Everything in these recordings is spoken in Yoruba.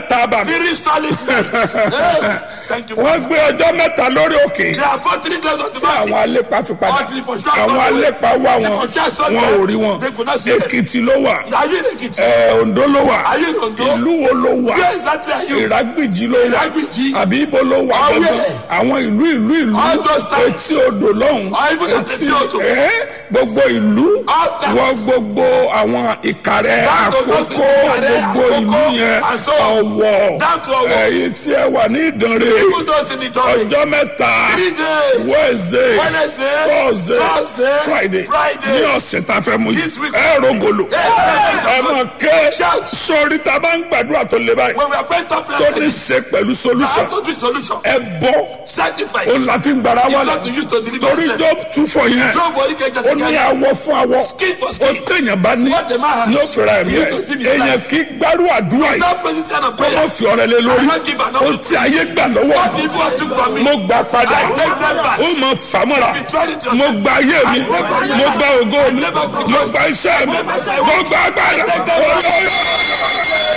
mẹ́ta bà mí Three solid nights. Hey, Thank you. wọ́n gbé ọjọ́ mẹ́ta lórí òkè They are both three days on the tí àwọn mountain. alépa fi padà Until the pursuers àwọn got away. alépa wá The wọn pursuers saw wọn them. ò rí wọn They could not see them. èkìtì ló wà Are you in Ekiti? ẹ, oǹdó ló wà Are you in Ondo? ìlú wo ló wà Where exactly are you? ìrágbìjì ló wà Ìrágbìjí. àbí ibo ló wà Ọwẹ́. gbọngàn àwọn ìlú ìlú ìlú All those towns. etí odò lọ́hùn Or even at etí odò. ẹ, gbogbo ìlú All towns. wọ gbogbo àwọn ìkàrẹ́ Down to those àkókò Ìkàrẹ́, gbogbo ìlú Àkókò, yẹn and so ọ̀wọ̀ down to Ọ̀wọ̀. ẹ̀yìn tí ẹ wà ní ìdánrẹ́ Even those in Idorin. ọjọ́ mẹ́ta Three days. wednesday Wednesday, thursday Thursday, friday Friday. ní ọ̀sẹ̀ tá a fẹ́ mú yìí This week. ẹ rògbòlò ẹ mọ̀ ké Shout. sórí tá a bá ń gbàdúrà tó le báyìí When we are praying top tó prayer, ní ṣe pẹ̀lú solution have to be solution. ẹ bọ́ Sacrifice. ó la fi ń gbàrà You wà got to lọ use to deliver torí yourself. job tún fọ yẹn Job wọlé kẹjọ ó ní sí awọ fún awọ Skin for ó skin. téèyàn bá ní What the man has. ní ó fẹ́ra ẹ̀mí You ẹ̀ to give his èèyàn life. kì í gbárù àdúrà yìí That person kind of kó mọ̀ prayer. fi ọ̀rẹ́ lé lórí I don't give an ó ti ayé gbà lọ́wọ́ What the evil took from me. mo gbà padà I take them back. ó mọ fàmúra You tried it yourself. mo gba ayé mi I take back my mo life. gba ògo mi I take back my mo life. gba iṣẹ́ mi I take back my mo life. gba agbára I take them back. Oyè,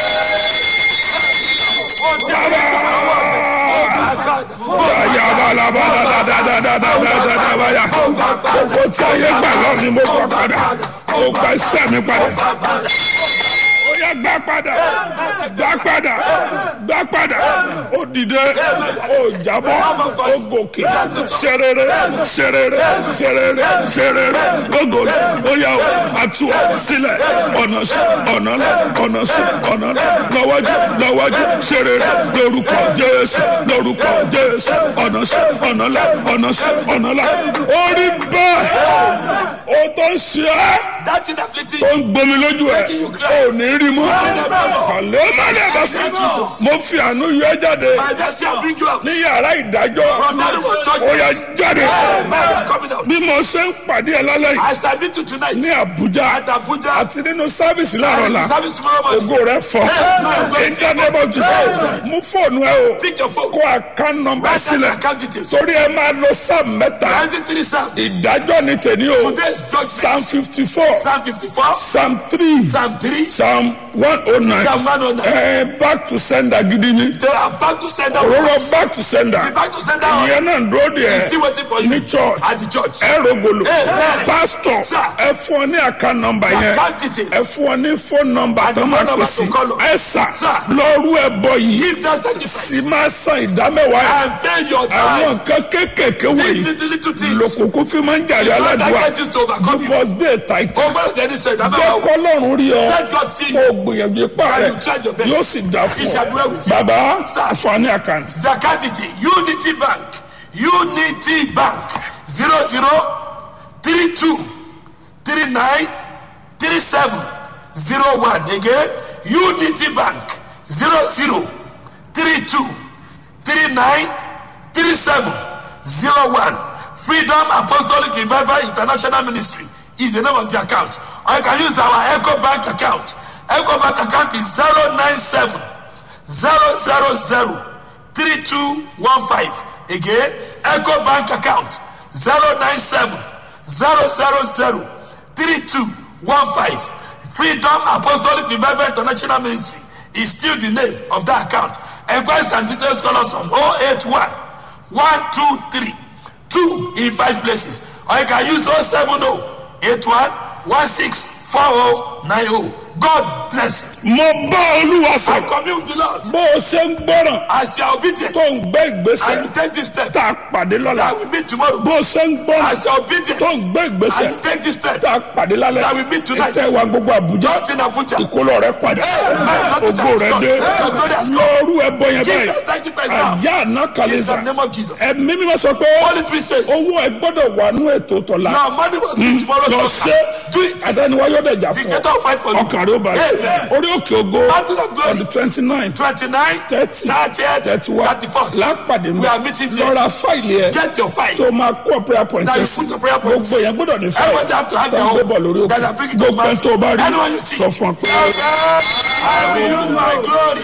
yabalabadadadadadadadadadabaya. gbogbo tí ayé gbà lọ ni mo gbà padà mo gba iṣẹ́ mi padà ó yá gbà padà gbà padà gbà padà ó dìde ó jábọ́ ó gòkè serere serere serere serere gbogbo ó yá o àtú ọ sílẹ̀ ọ̀nà sí ọ̀nà lọ ọ̀nà sí ọ̀nà lọ lọ́wọ́jú lọ́wọ́jú serere lórúkọ jésù lórúkọ jésù ọ̀nà sí ọ̀nà lọ ọ̀nà sí ọ̀nà lọ orí bẹ́ẹ̀ ó tó ń ṣe é That thing afflicting tó you. ń gbomi lójú ẹ ò ní rí mú kàlẹ́ má lè bá sá mo fi àánú yọ ẹ́ jáde My mercy will bring you out. ní yàrá ìdájọ́ From that room of ó yá judgment. jáde Man, you are coming out. bí mo ṣe ń pàdé ẹ lálẹ́ yìí I shall meet you tonight. ní Àbújá At Abuja. àti nínú sáfìsì láàárọ̀ la Service tomorrow morning. ògo rẹ fọ ìdánimọ̀ jù mú fóònù ẹ o Pick your phone. kó àkán nọ́mbà Write down sílẹ̀ account details. torí ẹ máa lo sáà mẹ́ta Isaiah 3 Psalms. ìdájọ́ ni tèmi o Today's psalm judgment. fifty four Psalm 54. psalm three Psalm 3. psalm one oh nine Psalm 109. ẹ back to sender gidi ni They are back to send out. òróró back to sender Back to send out. ìyẹn náà ń dúró de ẹ Still waiting for you. ní church At the church. ẹ rògbòlò Amen. pastor Sir. ẹ fún ọ ní àká nọ́mbà yẹn Account details. ẹ fún ọ ní phone number And tó the máa phone pè number sí to call us. ẹ sà Sir. lọ́rú ẹ bọ yìí Give that sacrifice. sì máa san ìdámẹ́wàá yẹn And pay your àwọn time. nǹkan kéékèèké These wọ̀nyí little, little things. lòkùnkùn fi máa ń jàre Not aládùúgbà that get you to you overcome you. must be a tight Over the initial. jẹ́ kọ́lọ́run rí ọ Let God see kó you. o gbìyànjú ipá And rẹ you try your best. yóò sì dá fún He shall dwell with ọ you. bàbá Sir. àfààní àkáǹtì The candidate, Unity Bank, Unity Bank, 00 32 39 37 01. Again, Unity Bank, 00 32 39 37 01. Freedom Apostolic Revival International Ministry is the name of the account. Or you can use our Echo Bank account. Echo Bank account is 097 zero zero zero three two one five again echo bank account zero nine seven zero zero zero three two one five freedom apostolic revival international ministry is still the name of that account enquiries and details call us on oh eight one one two three two in five places or you can use oh seven oh eight one one six four oh nine oh god bless you. mo bá olúwa I sọ commune with the Lord. bó o ṣe ń gbọ́ràn As you are obedient, tó ń gbé ìgbésẹ̀ and you take this step, tá a pàdé lọ́la that we meet tomorrow. bó o ṣe ń gbọ́ràn As you are obedient, tó ń gbé ìgbésẹ̀ and you take this step, tá a pàdé lálẹ́ that we meet tonight. tẹ́ wa gbogbo àbújá just in Abuja. ìkólọ rẹ padà Amen. ògo rẹ dé Your glory has come. lọ́ọ́rù ẹbọ yẹn Give báyìí that sacrifice now. àyà àná In kàlẹ́sà the name of Jesus. ẹ̀mí mímọ́ sọ pé Holy Spirit says, owó ẹ gbọ́dọ̀ wà nú ètò tọ̀la now money will be tomorrow. lọ so ṣe Do it. àdániwáyọ̀ dẹ̀jà The fún creator ọ will fight for you. ọkàn rẹ ó balẹ̀ Amen. orí òkè ògo Mountain of glory. on the twenty nine 29, thirty 30th, thirty one 31st. lápàdé We are meeting there. lọ́ra fáìlì ẹ Get your fight. tó máa kó prayer point That ẹ you sí put your prayer points. gbogbo yẹn gbọ́dọ̀ ní fáìlì Everybody have to have tó their ń gbé own. bọ̀ lórí That òkè are bringing to gbogbo ẹni mass. tó bá rí Anyone you see. sọ fún ọ pé. I will use my glory.